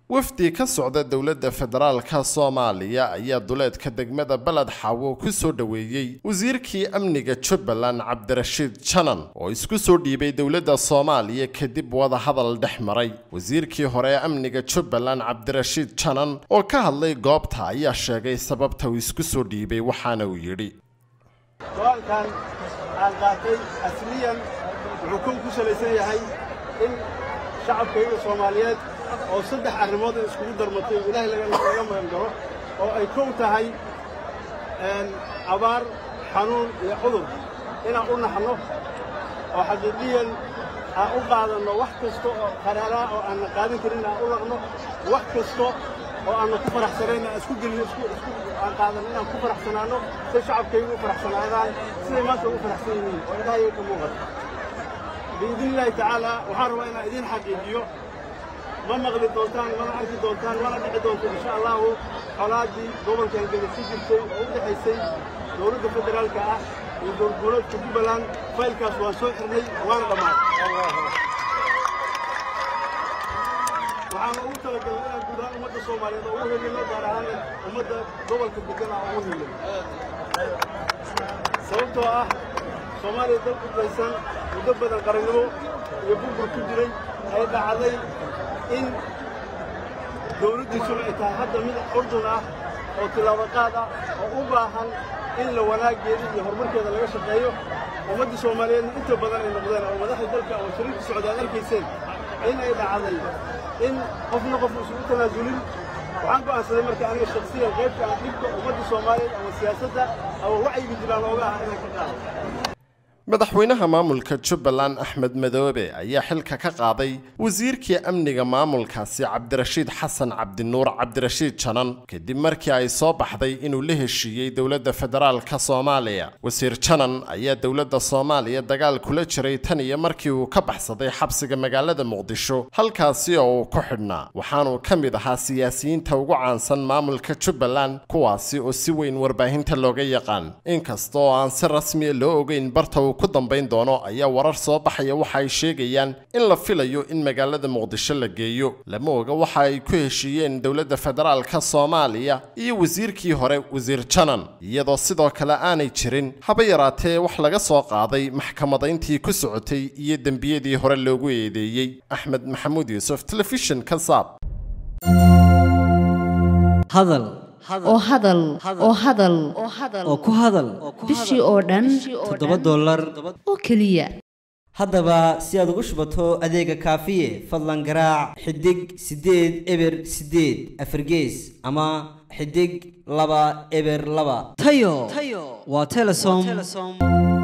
wafdi ka socda dowladda federaalka soomaaliya ayaa duleedka degmada beled xaawo ku soo dhoweeyey wasiirkii amniga jubbaland cabdirashiid janan oo isku soo dhiibay dowladda soomaaliya kadib wadahadal dhex maray wasiirkii hore ee amniga jubbaland cabdirashiid janan oo ka hadlay goobta ayaa sheegay sababta uu isku soo dhiibay waxaana uu yidhi go-aankan aan qaatay asliyan wuxuu kun ku salaysan yahay in shacabkayga soomaaliyeed oo saddex arrimood in iskugu darmatay oo ilaahay laga magan galo oo ay kow tahay abaar xanuun iyo cudur inaan u naxno oo xaqiiqiyan aan u qaadanno wax kasta oo qaraaraa oo aanna qaadan karin aan u laqno wax kasta oo aanna ku faraxsanayn aan isku gelino aan qaadanno inaan ku faraxsanaanno si shacabkaygu u faraxsanaadaan siday maanta ugu faraxsan yihiin oo ilaahay ka muuqata biidni illaahi tacaala waxaan rabaa inaan idiin xaqiijiyo ma maqli doontaan mana arki doontaan mana dhici doonto insha allahu colaaddii gobolkan geda ku jirtay oo u dhexaysay dowladda federaalka ah iyo dowladgoboleedka jubbaland faylkaas waan soo xirnay waana dhammaaday waxaana ugu talagalay inaan guud ahaan ummadda soomaaliyeed oo ugu helino gaar ahaan ummadda gobolka degan aan ugu helino sababtoo ah soomaaliya dal kudlaysan muddo badan qarannimo iyo burbur ku jiray ay dhacday in dawladdiisuna ay tahay hadda mid urdun ah oo tilaabaqaad ah oo u baahan in la wanaaggeeda iyo horumarkeeda laga shaqeeyo ummadda soomaaliyeedna inta badan ay noqdeen oo madaxda dalka oo shariirka socda ad arkayseen in ay dhacday in qofna qof isugu tanaasulin waxaan go'aansaday marka aniga shaksiyan qaybta aan dhibka ummadda soomaaliyeed ama siyaasadda ama wacyiga jiraan looga ah inaan ka qaado madaxweynaha maamulka jubbaland axmed madoobe ayaa xilka ka qaaday wasiirkii amniga maamulkaasi cabdirashiid xasan cabdinuur cabdirashiid janan kadib markii ay soo baxday inuu la heshiiyey dowladda federaalka soomaaliya wasiir janan ayaa dowladda soomaaliya dagaal kula jiray tan iyo markii uu ka baxsaday xabsiga magaalada muqdisho halkaasi oo uu ku xidhnaa waxaanuu ka mid ahaa siyaasiyiinta ugu caansan maamulka jubbaland kuwaasi oo si weyn warbaahinta looga yaqaan inkasta oo aan si rasmiya loo ogeyn barta uu ku dambayn doono ayaa warar soo baxaya waxa ay sheegayaan in la filayo in magaalada muqdisho la geeyo lama oga waxa ay ku heshiiyeen dowladda federaalka soomaaliya iyo wasiirkii hore wasiir janan iyadoo sidoo kale aanay jirin haba yaraatee wax laga soo qaaday maxkamadayntii ku socotay iyo dembiyadii hore loogu eedeeyey axmed maxamuud yuusuf telefishin kasaab hadal oo hadal oo hadal oo ku hadal bishii oo dhan toddoba dollar oo keliya haddaba si aad ugu shubato adeega kaafiye fadlan garaac xidig siddeed eber siddeed afargees ama xidig laba eber laba tayo waa telesom